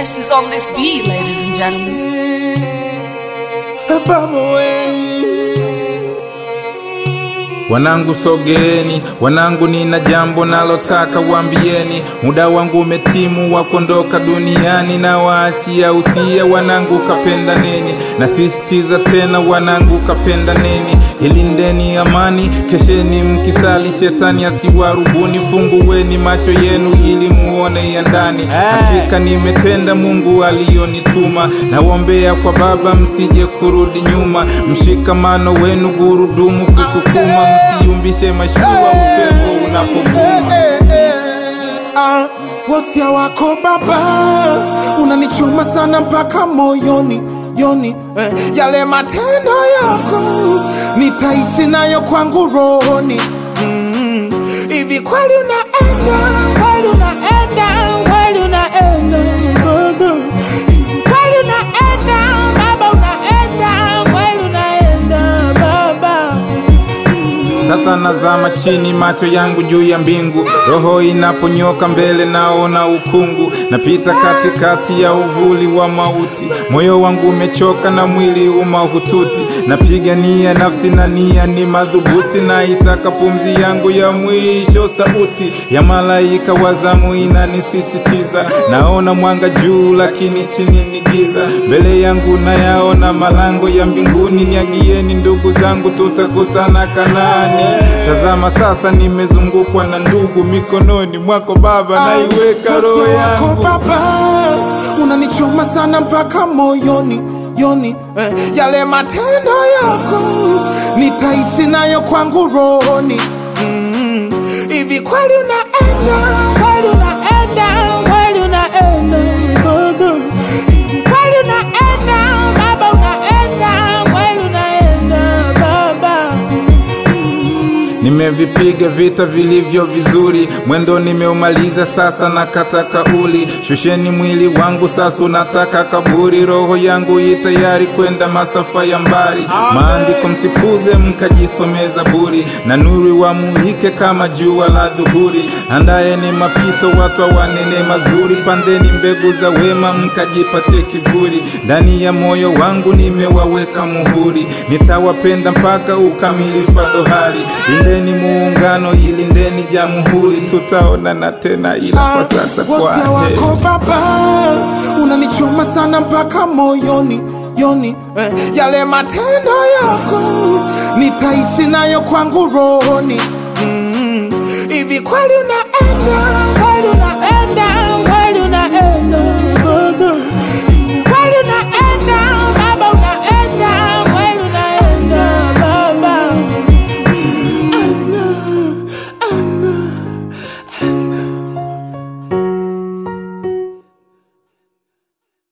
best is on this beat, ladies and gentlemen. Baba we. Wanangu sogeeni, wanangu nina jambo nalotaka wambieni. Muda wangu umetimu wa kuondoka duniani, na waachia usia wanangu, kapenda neni. Nasisitiza tena wanangu, kapenda neni. Ilindeni amani, kesheni mkisali, shetani asiwarubuni. Fungueni macho yenu ili muone ya ndani. Hakika nimetenda Mungu aliyonituma, nawombea kwa Baba msije kurudi nyuma. Mshikamano wenu gurudumu kusukuma, msiumbishe mashua upepo unapovuma. Ah, wasia wako baba unanichoma sana mpaka moyoni yoni eh, yale matendo yako nitaishi nayo kwangu rohoni Mm, hivi kweli unaenda kweli unaenda kweli unaenda baba hivi kweli unaenda baba unaenda kweli unaenda baba Sasa nazama chini, macho yangu juu ya mbingu, roho inaponyoka mbele, naona ukungu, napita katikati ya uvuli wa mauti, moyo wangu umechoka na mwili umahututi, napigania nafsi na nia ni madhubuti, na isaka pumzi yangu ya mwisho, sauti ya malaika wa zamu inanisisitiza, naona mwanga juu, lakini chini ni giza, mbele yangu nayaona malango ya mbinguni, niagieni ndugu zangu, tutakutana Kanaani. Tazama sasa, nimezungukwa na ndugu, mikononi mwako Baba naiweka roho Wasia wako yangu. baba unanichoma sana mpaka moyoni yoni eh, yale matendo yako nitaishi nayo kwangu rohoni Mm, hivi kweli unaenda kweli unaenda kweli unaenda baba hivi kweli unaenda baba unaenda kweli unaenda baba Nimevipiga vita vilivyo vizuri, mwendo nimeumaliza, sasa nakata kauli. Shusheni mwili wangu, sasa unataka kaburi. Roho yangu i tayari kwenda masafa ya mbali. Maandiko msipuze, mkajisome Zaburi, na nuru wamulike kama jua la dhuhuri. Andaeni mapito, watu wanene mazuri, pandeni mbegu za wema, mkajipatie kivuli. Ndani ya moyo wangu nimewaweka muhuri, nitawapenda mpaka ukamilifu wa dohari. Lindeni muungano, ilindeni jamhuri, tutaonana tena, ila kwa sasa kwa wasia heri. wako baba unanichoma sana mpaka moyoni yoni eh, yale matendo yako nitaishi nayo kwangu rohoni Mm, hivi kweli unaenda kweli unaenda